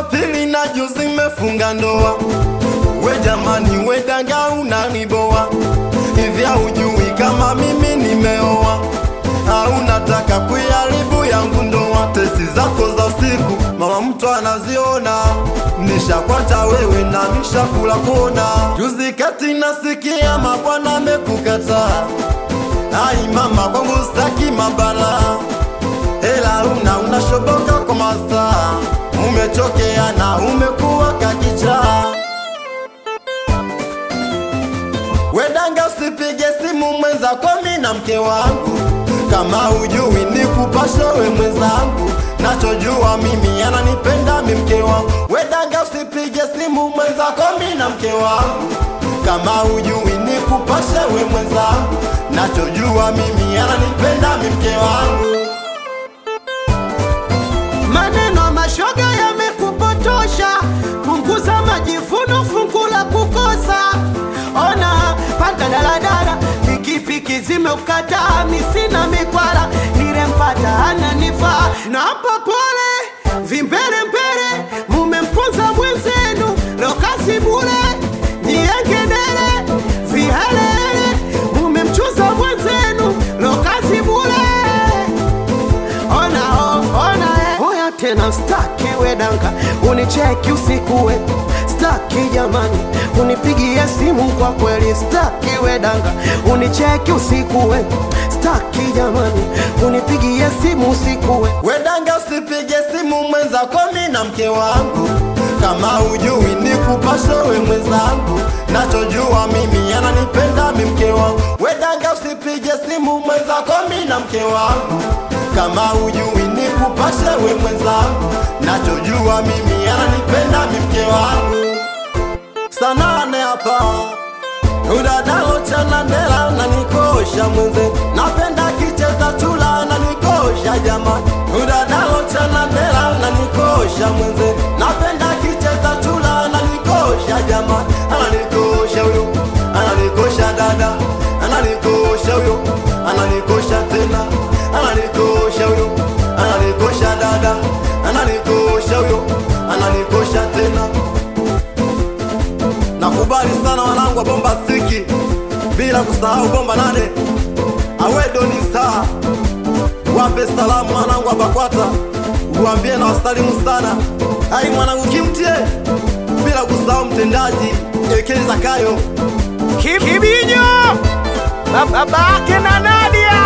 wa pili na juzi mefunga ndoa. We jamani, we danga unaniboa hivi, haujui kama mimi nimeoa au nataka kuiharibu yangu ndoa? Tesi zako za usiku mama mtu anaziona, nishakwata wewe na nishakula kona. Juzi kati nasikia mabwana amekukataa, ai mama kwangu staki mabala hela una unashoboka kwa masaa, umechokea na umekuwa kakichaa. Wedanga, usipige simu mwenzako, mi na mke wangu, kama ujui ni kupasha we mwenzangu, nachojua mimi ananipenda mi mke wangu. Wedanga, usipige simu mwenzako, mi na mke wangu, kama ujui ni kupasha we mwenzangu, nachojua mimi ananipenda mi mke wangu. Maneno mashoga yamekupotosha, punguza majivuno, fungu la kukosa. Ona panda daladala, pikipiki zimeukataa, mi sina mikwala, nilempata ananifaa, na hapa pole vimbele mbele, mumemponza mwenzenu, lokasi bure niengedele vihelele, mumemchuza mwenzenu, lokasi bure ona oh, ona eh. Oya tena staki wedanga unicheki usiku we staki jamani unipigie simu kwa kweli staki wedanga unicheki usiku we staki jamani unipigie simu usiku we Wedanga, usipige simu mwenzako, mi na mke wangu, kama ujui ni kupasha we mwenzangu, nachojua mimi ananipenda mi mke wangu. Wedanga, usipige simu mwenzako, mi na mke wangu, kama ujui ni kupasha we mwenzangu, nachojua mimi ananipenda mi mke wangu. Sanane hapa udadalo chana ndela na nikosha mwenze, napenda kicheza chula na nikosha jamani. Udadalo chana ndela na nikosha mwenze, napenda kicheza chula na nikosha jamani. Ananikosha huyo, ananikosha dada, ananikosha huyo, ananikosha tena, ananikosha huyo, ananikosha dada, ananikosha huyo, ananikosha tena. Nakubali sana wanangu wa bomba stiki, bila kusahau bomba nane awedo ni saa. Wape salamu wanangu wa Bakwata, uambie na wasalimu sana. Hai mwanangu kimtie, bila kusahau mtendaji Ekeli Zakayo. Kibinyo babake na Nadia